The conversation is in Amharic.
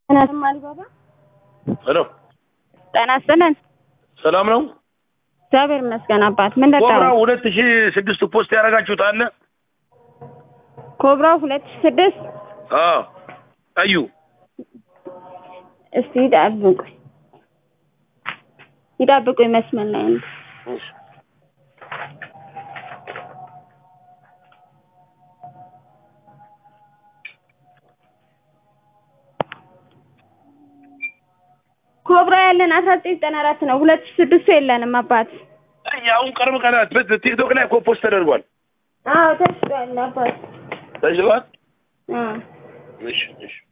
እናትም አልባባ ሄሎ ጤና ይስጥልን። ሰላም ነው። እግዚአብሔር ይመስገን አባት። ምን ኮብራ ደቃው? ሁለት ሺህ ስድስት ፖስት ያደረጋችሁት አለ? ኮብራው ሁለት ሺህ ስድስት አዎ ቀዩ እስቲ ይጠብቁኝ ይጠብቁኝ መስመር ላይ ነው። ኮብራ ያለን አስራ ዘጠኝ ዘጠና አራት ነው። ሁለት ሺህ ስድስቱ የለንም አባት። አይ አሁን ቅርብ ቀናት በት- ቲክቶክ ላይ እኮ ፖስት ተደርጓል። አዎ ተሽጧል አባት። ተሽሏል። አዎ እሺ እሺ